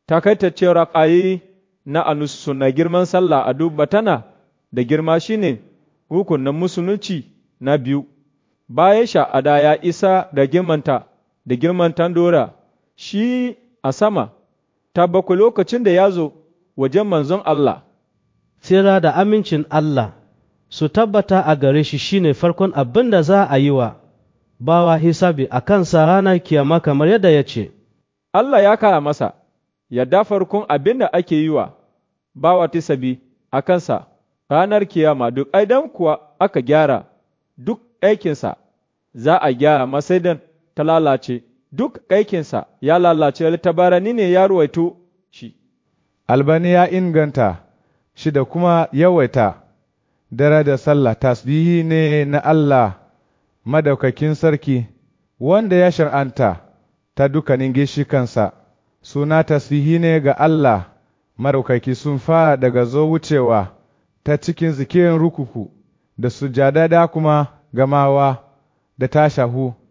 takaitaccen ra'ayi na anusu na girman sallah a duba tana da girma shine rukunin musulunci na biyu, bayan sha'ada ya isa da girmanta da girman dora shi a sama, ta bakwai lokacin da ya zo wajen manzon Allah. Tsira da amincin Allah su tabbata a gare shi shine farkon abin da za a yi wa bawa hisabi a kansa ranar kiyama kamar yadda ya ce, Allah ya kara masa, yadda farkon abin da ake yi wa bawa tisabi a kansa ranar kiyama duk aidan kuwa aka gyara duk aikinsa za a gyara masaidan ta lalace duk aikinsa ya lalace littabarani ne ya ruwaito shi. Albani ya inganta shi da kuma yawaita dare da sallah tasbihi ne na Allah madaukakin sarki wanda ya shar'anta ta dukanin gishikansa suna tasbihi ne ga Allah madaukaki sun fara daga zo wucewa ta cikin zikirin rukuku da sujada da kuma gamawa da tashahu